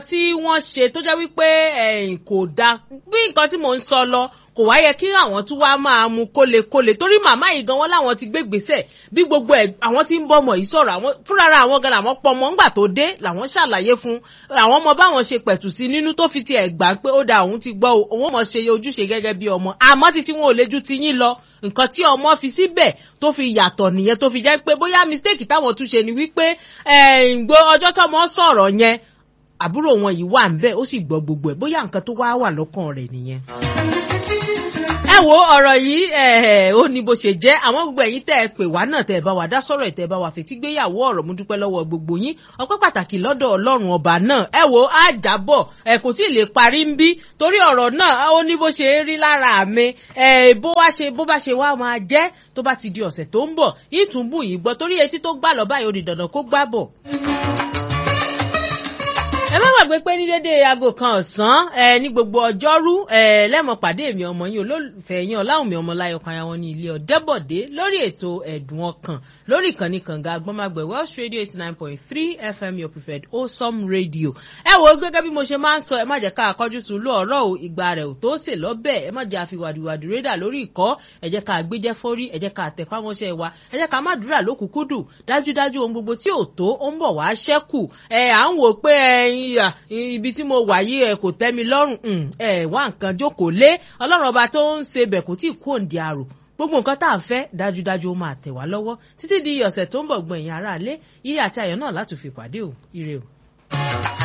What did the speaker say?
tí wọ́n ṣe tó jẹ́ wípé ẹ̀yìn kò dáa bí nǹkan tí mò ń sọ lọ kò wá yẹ kí àwọn tún wá máa mu kólekóle torí màmá yìí gan wọn láwọn ti gbé gbèsè bí gbogbo ẹ àwọn tí ń bọmọ yìí sọ̀rọ̀ àwọn fúnra àwọn gan làwọn pọmọ ńgbà tó dé làwọn ṣàlàyé fún àwọn ọmọ báwọn ṣe pẹ̀tù sí nínú tó fi tiẹ̀ gbà pé ó da òun ti gbọ́ òun mọ̀ ṣe ojúṣe gẹ́gẹ́ bí ọmọ àmọ́ títí wọn ò lè ju ti yín lọ nǹkan tí ọmọ fi síbẹ̀ tó fi yàtọ̀ nìyẹn tó fi jẹ́ pé bóyá mistake táwọn tún ṣe ni wípé gbọ́ ọjọ́ tọ́mọ sọ̀rọ̀ yẹn àbúrò wọn yìí wà ń bẹ́ẹ̀ ó sì gbọ́ gbogbo ẹ̀ bóyá nǹkan tó wá wà lọ́kàn rẹ̀ nìyẹn ẹ wo ọ̀rọ̀ yìí ó ní bó ṣe jẹ́ àwọn gbogbo ẹ̀yin tẹ́ ẹ pè wá náà tẹ́ ẹ bá wa dá sọ̀rọ̀ ẹ̀ tẹ́ ẹ bá wa fetí gbéyàwó ọ̀rọ̀ mú dúpẹ́ lọ́wọ́ gbogbo yín ọpẹ́ pàtàkì lọ́dọ̀ ọlọ́run ọba náà ẹ wo àjàbọ̀ ẹ kò tí ì lè parí ń bí torí ọ̀rọ̀ náà ó ní bó ṣe rí lára mi bó wá ṣe bó bá ṣe wá máa jẹ́ tó bá ti di ọ̀sẹ̀ tó ń bọ̀ ìtúnbù yìí gbọ́ torí etí tó gbà lọ báyìí ó di dandan kó gbà bọ̀ ẹ má gbàgbé pé ní dédé aago kan ọ̀sán ẹ ní gbogbo ọjọ́rú ẹ lẹ́mọ̀ pàdé mi ọmọ yín olólùfẹ́ yín ọláwùmí ọmọláyọ̀ kan àwọn ní ilé ọ̀dẹ́bọ̀dé lórí ètò ẹ̀dùn ọkàn lórí ìkànnì kànga agbọ́mágbẹ̀ welsh radio eighty nine point three fm your preferred awesome radio. ẹ wo gẹ́gẹ́ bí mo ṣe máa ń sọ ẹ má jẹ́ ká akọ́jú tún lọ ọ̀rọ̀ o ìgbà rẹ̀ ò tó sè lọ́bẹ̀ ẹ má jẹ́ àfi wàdìwàdì rédà lórí ìkọ́ ẹ jẹ́ ká gbéjẹ́ fórí ẹ jẹ́ ká tẹ̀pámọ́ṣẹ́ wa ẹ jẹ́ ká má dúrà lókùkúdù dájúdájú ohun gbogbo tí ò tó ó ń bọ̀ wá ṣẹ́kù ẹ à ń wò pé ẹyin ibi tí mo wà yìí ẹ kò tẹ́ mi lọ́rùn ẹ wá nǹkan jókòó lé ọlọ́run ọba tó ń ṣe bẹ̀ kò tí ì kú òǹdí àrò gbogbo nǹkan tá à ń fẹ́ dájúdájú ó máa tẹ̀ wá lọ́wọ́ títí di ọ̀sẹ̀ tó ń bọ̀ gbọ̀n ẹ̀yìn aráalé ire àti ayọ̀ náà láti fi pàdé o ire o.